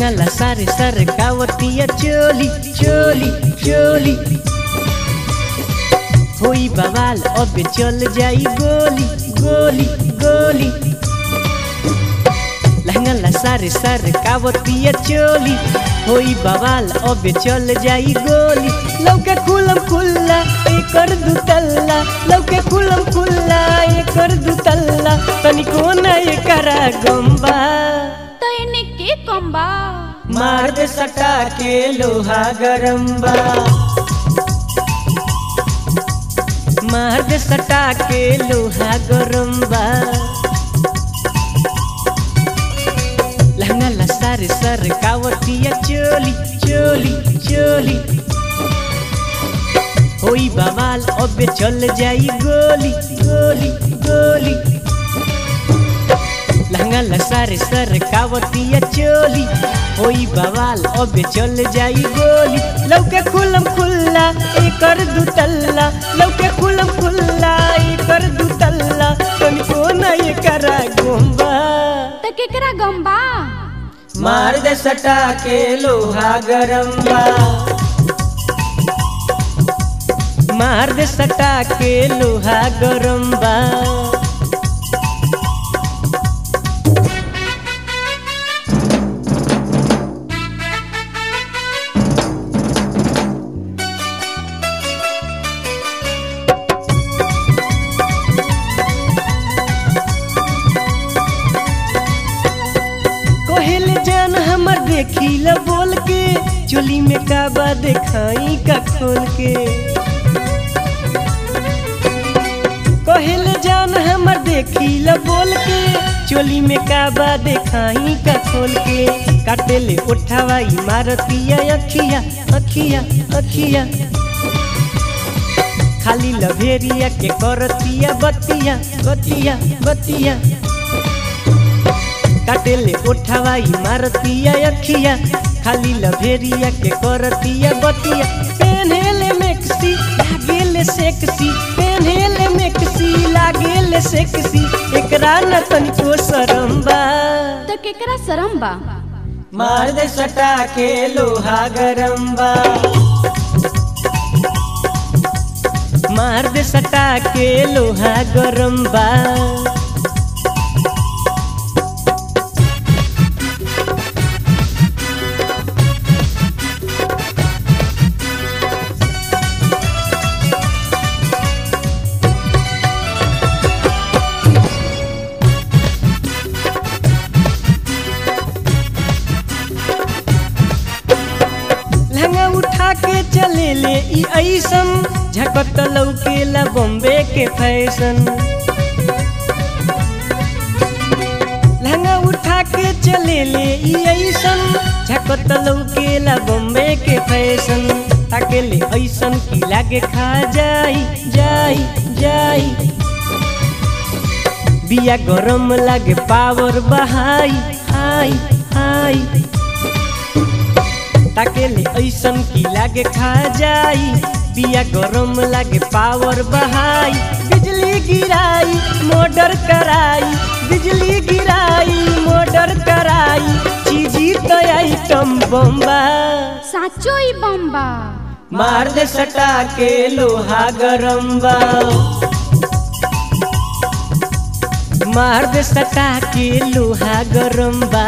लहंगा सारे सर कावतिया चोली चोली चोली होई बवाल अब चल जाई गोली गोली गोली लहंगा सारे सर कावतिया चोली होई बवाल अब चल जाई गोली लौके खुलम खुल्ला एकर दुतल्ला लौके खुलम खुल्ला एकर दुतल्ला तनिको न एकरा गंबा तो इन्हें के कम्बा मार दे सटा के लोहा गरम्बा मार दे सटा के लोहा गरम्बा लहंगा सारे सर कावतिया चोली चोली चोली होई बवाल अब चल जाई गोली गोली गोली लहंगा सारे सर कावतिया चोली होई बवाल अब चल जाई गोली लौके खुलम खुल्ला एकर दुतल्ला लौके खुलम खुल्ला एकर दुतल्ला तनिको न एकरा गोंबा तो केकरा गम्बा मार दे सटा के लोहा गरम्बा मार दे सटा के लोहा गरम्बा कोहेल जान हमर देखी ल बोल के चोली में काबा देखाई का खोल के कोहेल जान हमर देखी ल बोल के चोली में काबा देखाई का खोल के काटे ले उठावा इमारतिया अखिया अखिया अखिया खाली लभेरिया के करतिया बतिया बतिया बतिया काटेले उठावा इमारतिया अखिया खाली लभेरिया के करतिया बतिया पेन्हेले मेक्सी लागेले सेक्सी पेन्हेले मेक्सी लागेले सेक्सी एकरा न तनिको शरम बा तो केकरा शरम बा मार दे सटा के लोहा गरम बा मार दे सटा के लोहा गरम बा लहंगा उठा के चले ले ई ऐसन झकत लौकेला बॉम्बे के फैशन लहंगा उठा के चले ले ई ऐसन झकत लौकेला बॉम्बे के फैशन ताके ले ऐसन की लागे खा जाई जाई जाई बिया गरम लागे पावर बहाई हाई हाई ताके ले ऐसन की लागे खा जाई बिया गरम लागे पावर बहाई बिजली गिराई मोटर कराई बिजली गिराई मोटर कराई चीजी तो आइटम बम्बा साचो ही बम्बा मार दे सटा के लोहा गरम बा मार दे सटा के लोहा गरम बा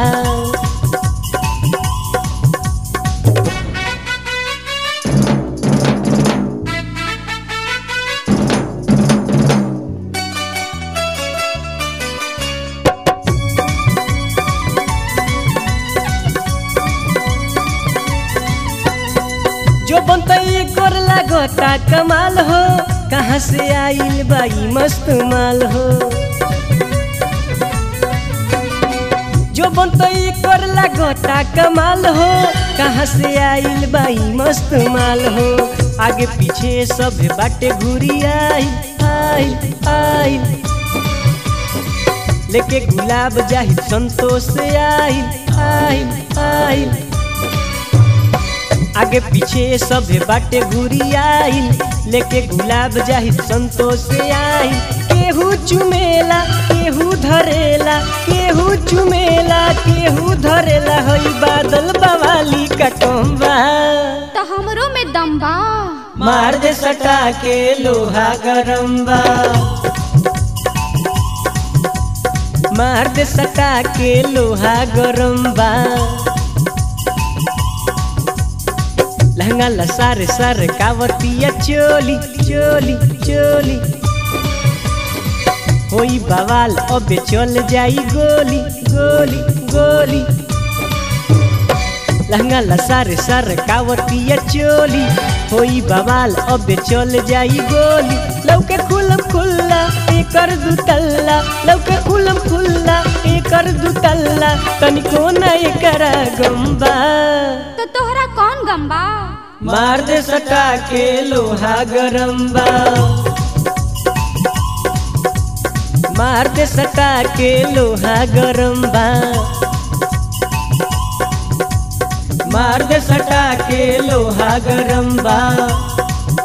जो बनतई कर लागता कमाल हो कहाँ से आइल बाई मस्त माल हो जो बनतई कर लागता कमाल हो कहाँ से आइल बाई मस्त माल हो आगे पीछे सब बाटे घूरी आई आई आई लेके गुलाब जाहि संतोष से आई आई आई आगे पीछे सब बाटे घूरी आइल लेके गुलाब जाहि संतोष से आइल केहू चुमेला केहू धरेला केहू चुमेला केहू धरेला हई बादल बवाली का कम्बा तो हमरो में दम बा मार दे सटा के लोहा गरम बा मार दे सटा के लोहा गरम बा लहंगा लसारे सर कावतिया चोली चोली चोली होई बवाल अबे चल जाई गोली गोली गोली लहंगा लसारे सर कावतिया चोली होई बवाल अबे चल जाई गोली लौके खुलम खुल्ला एकर दुतल्ला लौके खुलम खुल्ला एकर दुतल्ला तनिको न एकरा गम्बा तो तोहरा कौन गम बा मार दे सटा के लोहा गरम बा मार दे सटा के लोहा गरम बा मार दे सटा के लोहा गरम बा